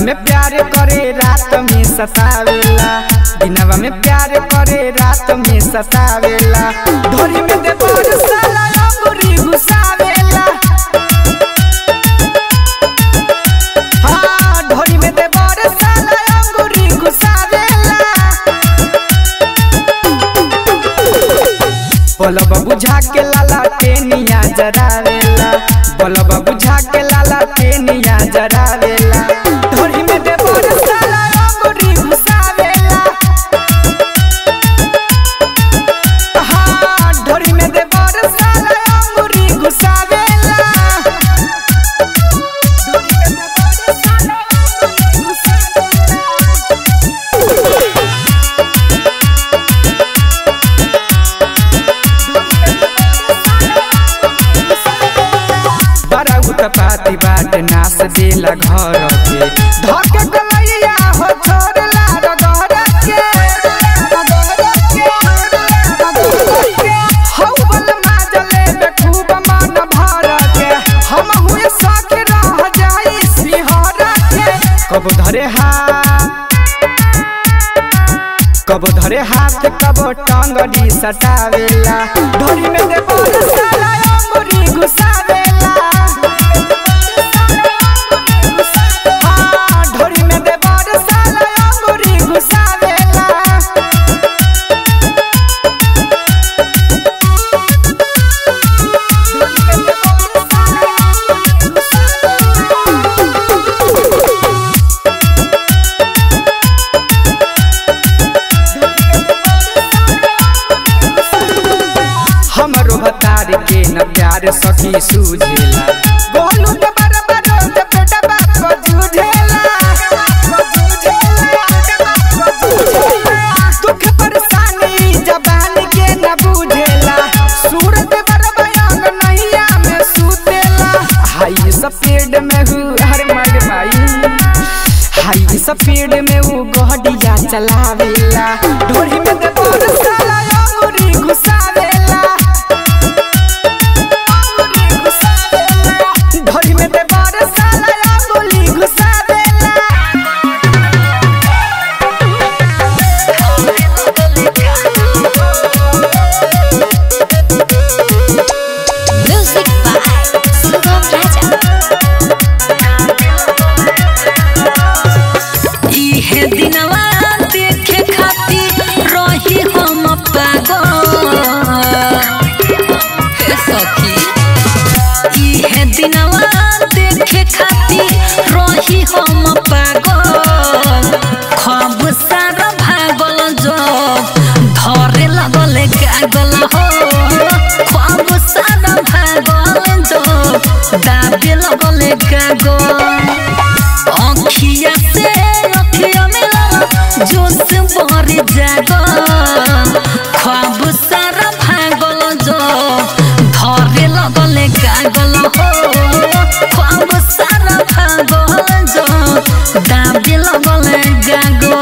में प्यार करे रात में सतावेला दिनवा में प्यार करे रात में सतावेला ढोरी में दे बोर साला अंगूरी घुसावेला हाँ ढोरी में दे बोर साला अंगूरी घुसावेला बलब बुझा के लाला टेनिया जरावेला बलब बुझा के लाला टेनिया जरावेला ढोरी में दे बोर साला अंगूरी घुसावेला हाँ ढोरी में दे बोर साला अंगूरी घुसावेला ढोरी में दे बोर साला अंगूरी घुसावेला बड़ा उत्पाती बाट नास देला घर के धके गलैया हो छोड़ला रगड़ के हौ बल माजले बे खूब मन भर के हम हुए सख रह जाई सिहर के कब धरे हाथ कब धरे हाथ कब टांगड़ी सटावेला ढोरी में दे बोल साला अंगूरी घुसावेला हाँ, ढोरी में दे बोल साला अंगूरी घुसावेला हमरो भतार के न प्यार सखी सूझेला गोलू के बराबर के बेटा बाप को जूझेला दुख परेशानी जबान के न बुझेला सूरत बरबयांग नैया में सुतेला हाई सफेद में हूँ हर मर माई हाई सफेद में वो गहडिया चलावेला ढोरी में दे बोर साला अंगूरी घुसावेला अंगूरी घुसावेला ढोरी में दे बोर साला अंगूरी घुसावेला Music by Sugam Raja. इहे दिनवा देखे खातिर रही हम पागल हे सखी इहे दिनवा देखे खातिर रही हम पागल खब सारा भागल जो धरे लगल कागल हो खब सारा भागल जो दाबे लगल कागल अखिया से अखिया मिला जोश भर जागो ख्वाब सारा भागल जो धरे लगल कागल हो ख्वाब सारा भागल जो दाबे लगल गागल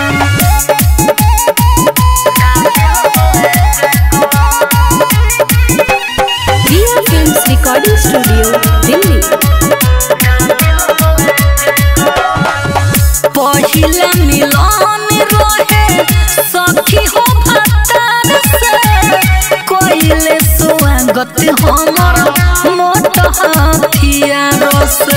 Dia Films Recording Studio, Delhi. पहिला मिलन रहे सखी हो भतार से कोइले स्वागत हमर मोट हथियार से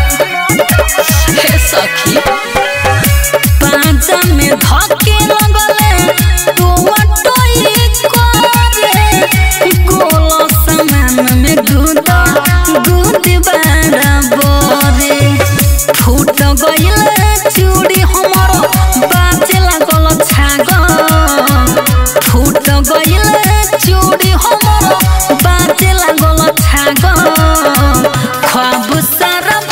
हे सखी पांचा में धके लगले तू टोई करे गोल समान में गुद गुद बाड़ा बोरे फूट गइल चूड़ी हमर बाजे लागल छाग फूट गइल चूड़ी हमर बाजे लागल छाग ख्वाब सारा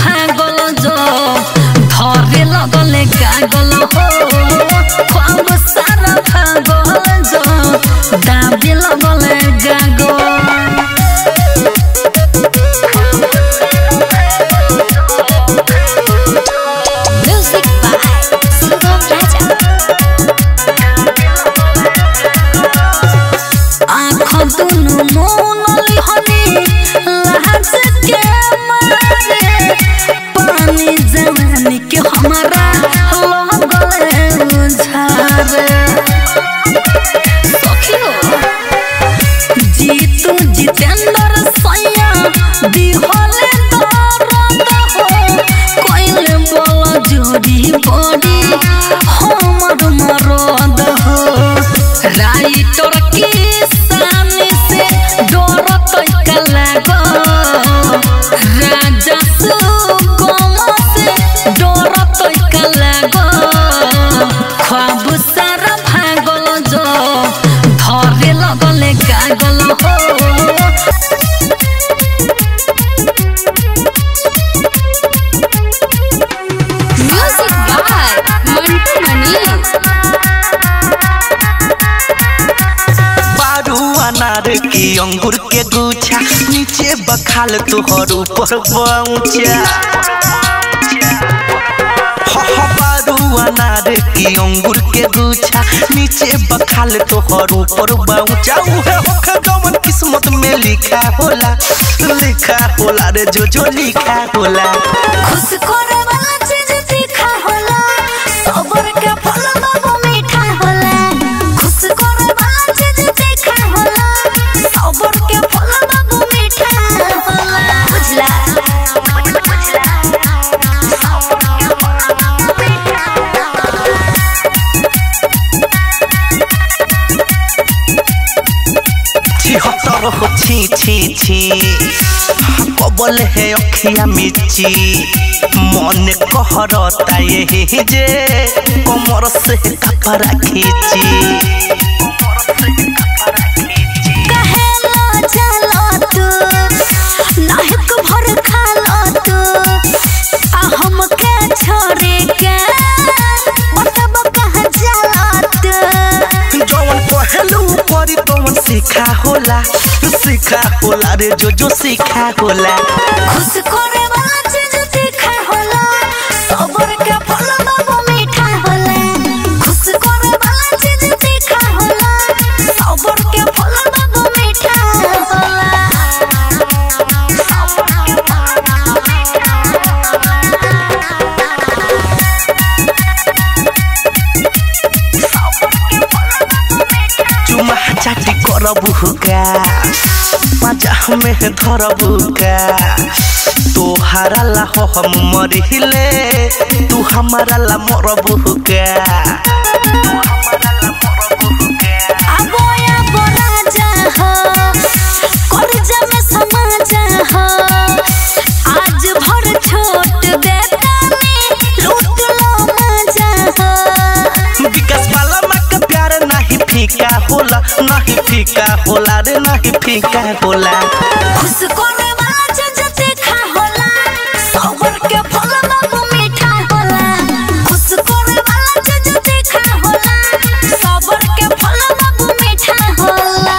की अंगूर के गुच्छा नीचे बखाल तोहर ऊपर पहुंचा बारू अनार की अंगूर के गुच्छा नीचे बखाल तोहर ऊपर पहुंचा उहे होखे जवन किस्मत में लिखा होला लिखा होला रे जो जो लिखा होला खुश करे वाला चीज तीखा होला सबर के फल बाबू मीठा होला खुश करे वाला चीज तीखा होला सबर के फल बाबू मीठा होला बुझला बुझला सबर के फल बाबू मीठा होला छिहत्तर हो छी छी छी कबल है अखिया मिची मन कहरता यही जे कमर से कपड़ा खींची कहेला चलो तू नाहक भर खालो तू आ हमके छोड़े के बताब कहाँ जाला तू जवन पहलू परी तवन सीखा होला सीखा होला रे जो जो सीखा होला खुश करे वाला चीज तीखा होला सबर के फल बाबू मीठा होला खुश करे वाला चीज तीखा होला सबर के फल बाबू मीठा होला सबर के फल बाबू मीठा चुमा चाटी करबू का पाजा में धरबू का तोहारा ला हो हम मरिले तू हमारा ला मरबू का आबोया बोला जा हो करजा में समा जा हो आज भर छोट देता में लूट लो मजा हो विकास वाला माँ का प्यार नहीं फीका होला नहीं फीका होला रे नहीं फीका होला खुश करे वाला चीज तीखा होला सबर के फल बाबू मीठा होला खुश करे वाला चीज तीखा होला सबर के फल बाबू मीठा होला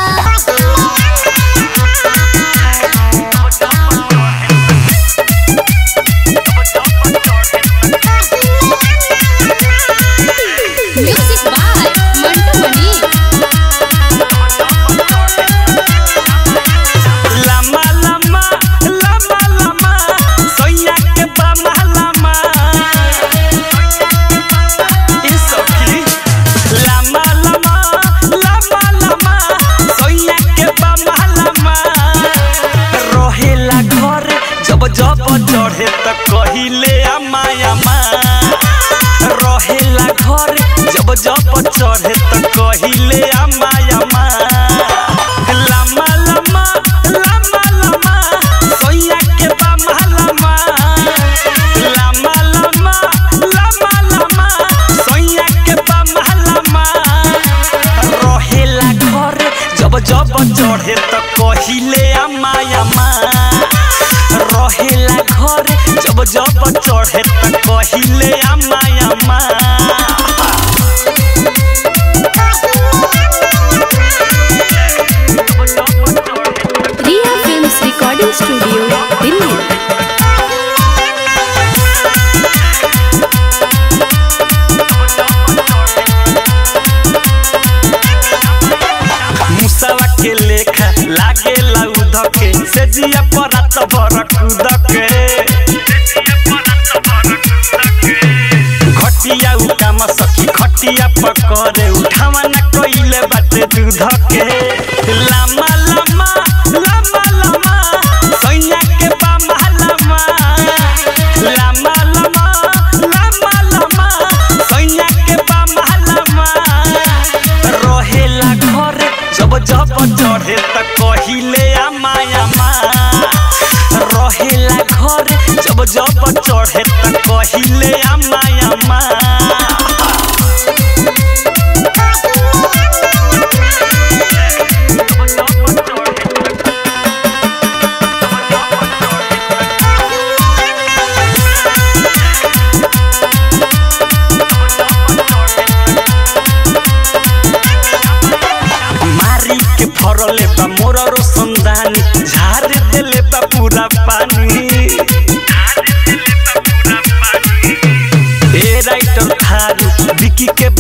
म्यूजिक बाय मंटू मनी लमा लमा लमा लमा सोया के बमा लमा ई सखी लमा लमा लमा लमा सोया के बमा लमा रहेला घर जब जब चढ़े त कहिले अम्मा अम्मा रहेला घर जब जब चढ़े त कहिले अम्मा अम्मा लम्बा लम्बा लम्बा लम्बा सोया के बम्बा लम्बा लम्बा लम्बा लम्बा लम्बा सोया के बम्बा लम्बा रहेला घर जब जब चढ़े त कहिले अम्मा अम्मा रहेला घर जब जब चढ़े त कहिले अम्मा अम्मा Riya films recording studio Delhi मुसवा के लेखा लागे लाउद के से जिया परात भर कूद के घटिया उकाम सखी खटिया पकड़े उठावा न कइले बाटे दूध के लामा लामा लामा लामा सैया के बामा लामा लामा लामा लामा लामा सैया के बामा लामा रहेला घर जब जब चढ़े त कहिले आमा आमा रहेला घर जब जब चढ़े त कहिले आमा आमा मारी के फरले बा मोर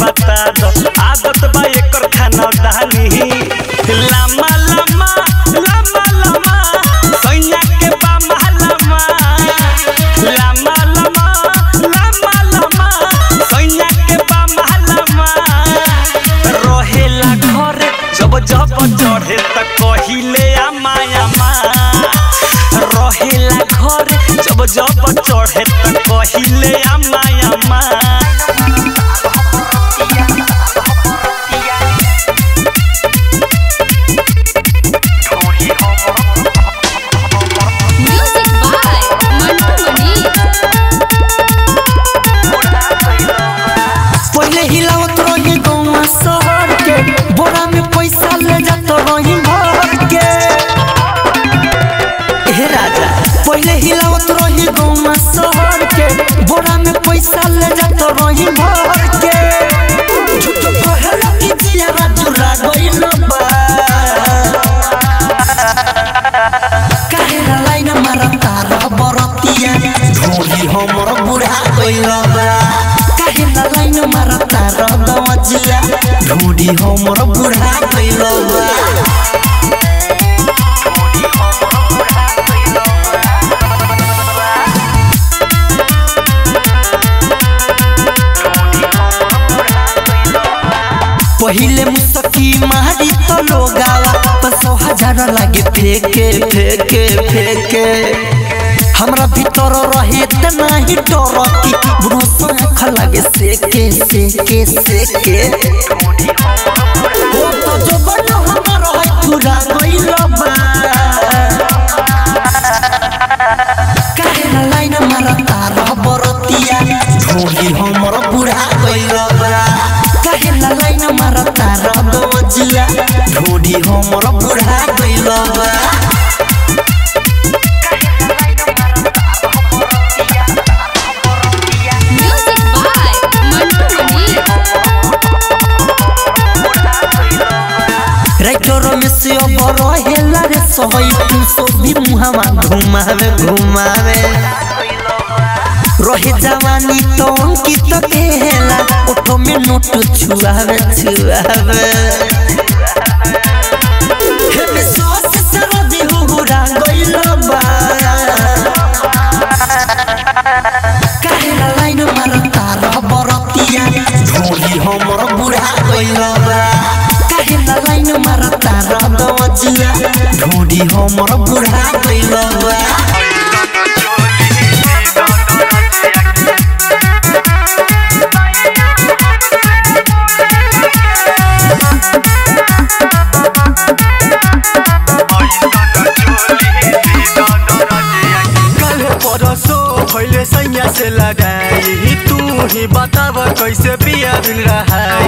बता दो आदत बा एकर खाना दानी लामा लामा लामा लामा सैया के बामा लामा लामा लामा लामा लामा सैया के बामा लामा रहेला घर जब जब चढ़े त कहिले आमा आमा रहेला घर जब जब चढ़े त कहिले आमा आमा म्यूजिक बाय मंटू मनी पहले हिलावत रही गौवा शहर के बोरा में पैसा ले जात रही भर के हे राजा पहले हिलावत रही गौवा शहर के बोरा में पैसा ले जात रही भर के झूठ कहला कि जिया जुरा गइल बा काहेला लाइन मारता रबरतिया ढोली हमर बुढ़ा गइल बा काहेला लाइन मारता रदवजिया ढोली हमर बुढ़ा गइल बा पहिले मुसकी मारी तो लोगावा पसो हजार लागे फेके फेके फेके हमरा भीतर रहे त नाही डरती बुढ़ो आँख लागे सेके सेके सेके ओ तो जो बन हमर है पूरा गइल बा काहेला लाइन मारता रबरतिया ढोली हमर बुढ़ा गइल बा काहेला लाइन मारता रदवजिया ढोली हमर बुढ़ा गइल बा music by Mantu Mani writer में से अब रहेला रे सहई तू सो भी मुहावा घुमावे घुमावे रहे जवानी तो अंकित केला ओठो में नोट छुआवे छुआवे हे में सॉस सरदी हुहुरा गइल बा काहेला लाइन मारता रबरतिया ढोली हमर बुढ़ा गइल बा काहेला लाइन मारता रदवजिया ढोली हमर बुढ़ा गइल बा कल परसो भइले सैया से लड़ाई तू ही बताब कैसे पिया बिन रहाई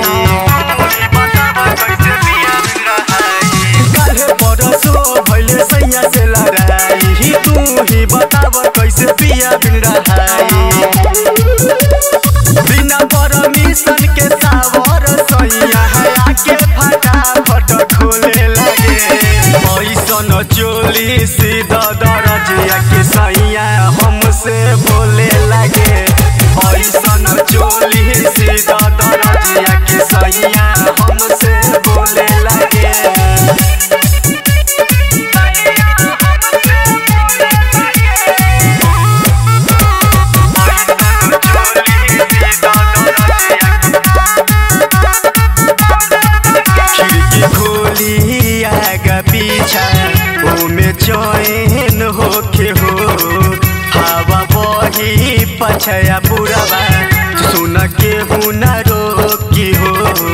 कल परसो भइले सैया से लड़ाई तू ही बताब कैसे पिया बिन रहाई बिना परमिशन के सावर सैया है आके फटाफट खोले लगे ऐसन चोली सीधा दरजिया के सैया हमसे बोले लगे ऐसन चोली सीधा दरजिया के सैया हमसे बोले लगे खिड़की खोली आगा पीछा ओमे चैन होखे हो हवा बही पछया पुरवा सुन के हुना रोकी हो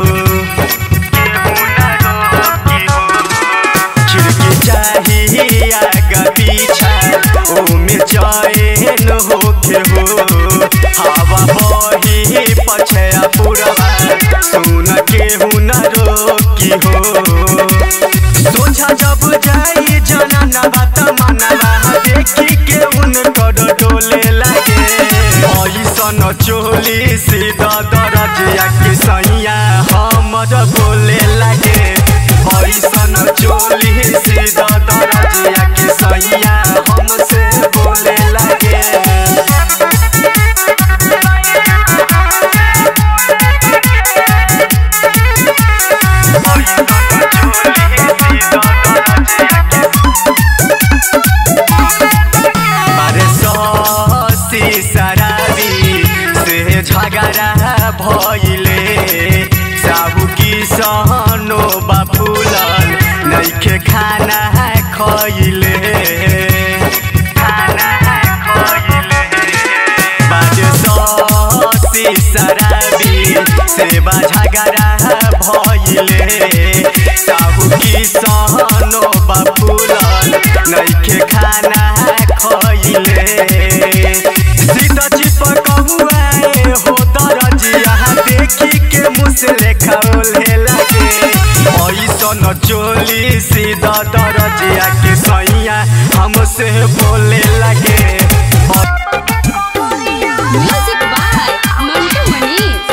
खिड़की चाही आगा पीछा ओमे चैन होखे हो हवा बही पछया पुरवा सुन के हुना रोकी हो सोझा जब जाई जना बात मनवा देखी के उनकर डोले लगे ऐसन चोली सीधा दरजिया के सैया हमर बोले लगे ऐसन चोली सीधा दरजिया के सैया हमसे बोले लगे भइले साबु की सहनो बाफुलल नइखे खाना खइले खाना खइले बाजे ससी शराबी सेवा झगड़ा भइले साबु की सहनो बाफुलल नइखे खाना खइले सीता चिपक हुआए हो दरजिया देखी के मुसले खाओले लगे ऐसन चोली सीधा दरजिया के सैया हमसे बोले लगे म्यूजिक बाय मंटू मनीष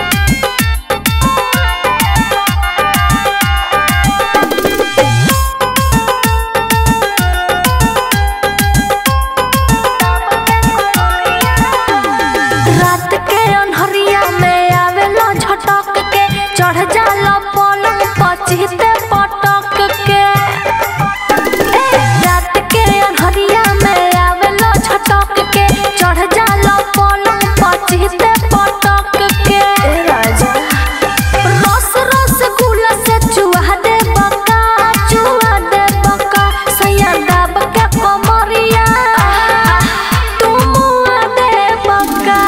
रात के अन्हरिया में आवेला झटक के चढ़ जाला पलंग पचिते पटक के ए, रात के अन्हरिया में आवेला झटक के चढ़ जाला पलंग पचिते पटक के राजा रस रस गुला से चुहा दे बका चुहा दे बका सैया दाब के कमरिया तुम दे बका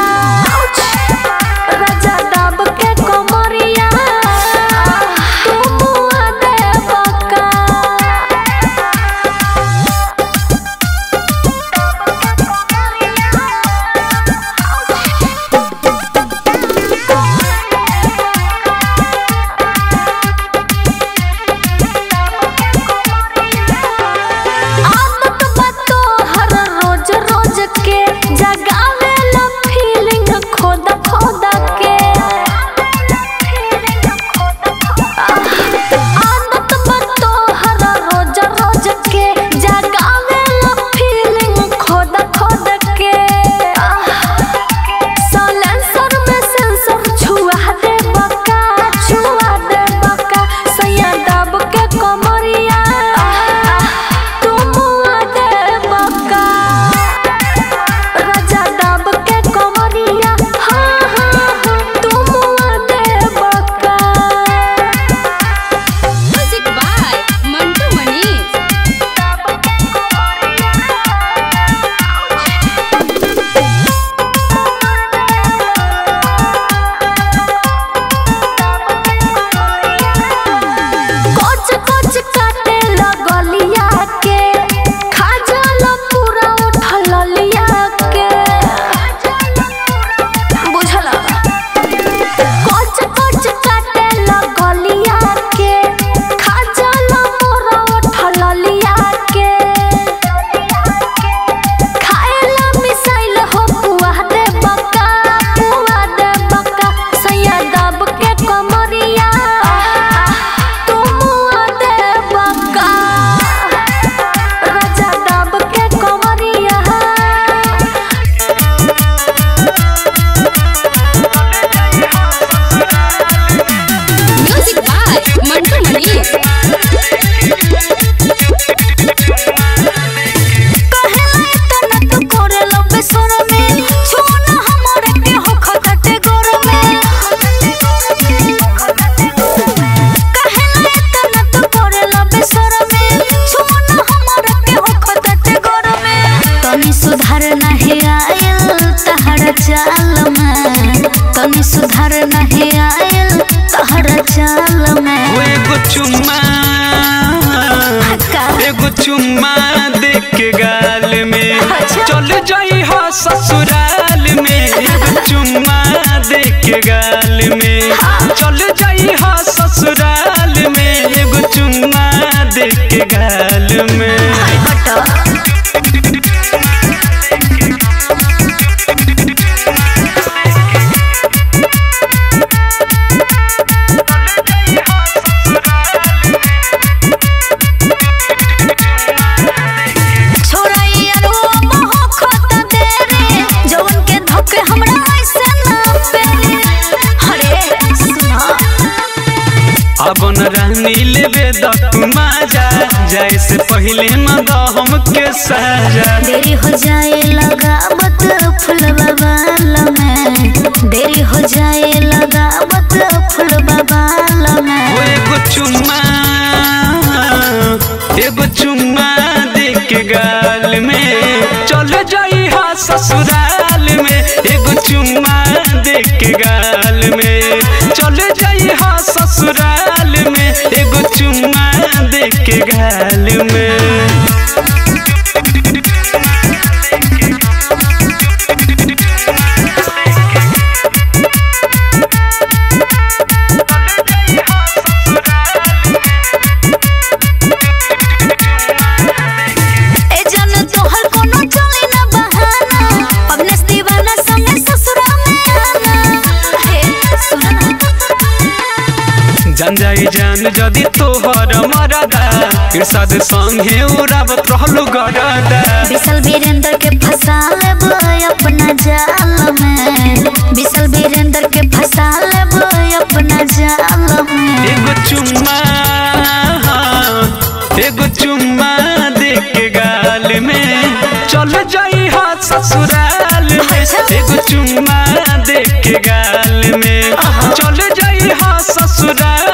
राजा दाब के कमरिया तुम दे बका आदत बातो हर रोज रोज के जगावे ला फीलिंग खोद खोद के आदत बातो हर रोज रोज के जगावे ला फीलिंग खोद खोद के साइलेंसर में सेंसर छुआ दे बका छुआ दे बका सैया दब के कमरिया तुम दे बका राजा दब के कमरिया हाँ हाँ हाँ तुम दे बका म्यूजिक बाय मंटू मनीष कोच कोच काटे लगलिया के खा जाला पूरा उठल लिया के बुझला कोच कोच काटे लगलिया के खा जाला पूरा उठल लिया के खाएला मिसाइल हो पुआ दे बका पुआ दे बका सैया दब के कमरिया तुम दे बका राजा दब के कमरिया म्यूजिक बाय मंटू मनीष कहेला तना तू करे लबे सोर में छोना हमरे के हो खटटे गोर में कहेला तना तू करे लबे सोर में छोना हमरे के हो खटटे गोर में तनी सुधार नहीं आयल तहर चाल में तनी सुधार नहीं आयल तहर चाल में वो एगो चुम्मा का? एगो चुम्मा देख के गाल में अच्छा। चल जाई हो ससुराल में एगो चुम्मा देख के गाल में चल जाई हो ससुराल में एगो चुम्मा देख के गाल में छोड़ाई अरु मोह खोता दे रे जवन के धोखे हमरा ऐसे ना पे अरे सुना अब न रहनी लेबे द तू माजा जाए से पहले न द हमके साजा देरी हो जाए लगा बत फुलवा बाल में देरी हो जाए लगावत फूल बबाल में ओ एगो चुम्मा एगो चुम्मा दे के गाल में चल जाई हा ससुराल में एगो चुम्मा दे के गाल में चल जाई हा ससुराल में एगो चुम्मा दे के गाल में ए जन तोहर कोनो चले ना बहाना अपने दीवाना संगे ससुरा में आना हे सुन जान जाई जान जदी तोहर मरदा इरशाद संगे उड़ावत रहलु गरदा बिसल वीरेंद्र के फंसा लेब अपना जाल में बिसल वीरेंद्र के फंसा लेब अपना जाल में एगो चुम्मा एगो चुम्मा दे के गाल में चल जाई हा ससुराल में एगो चुम्मा दे के गाल में चल जाई हा ससुराल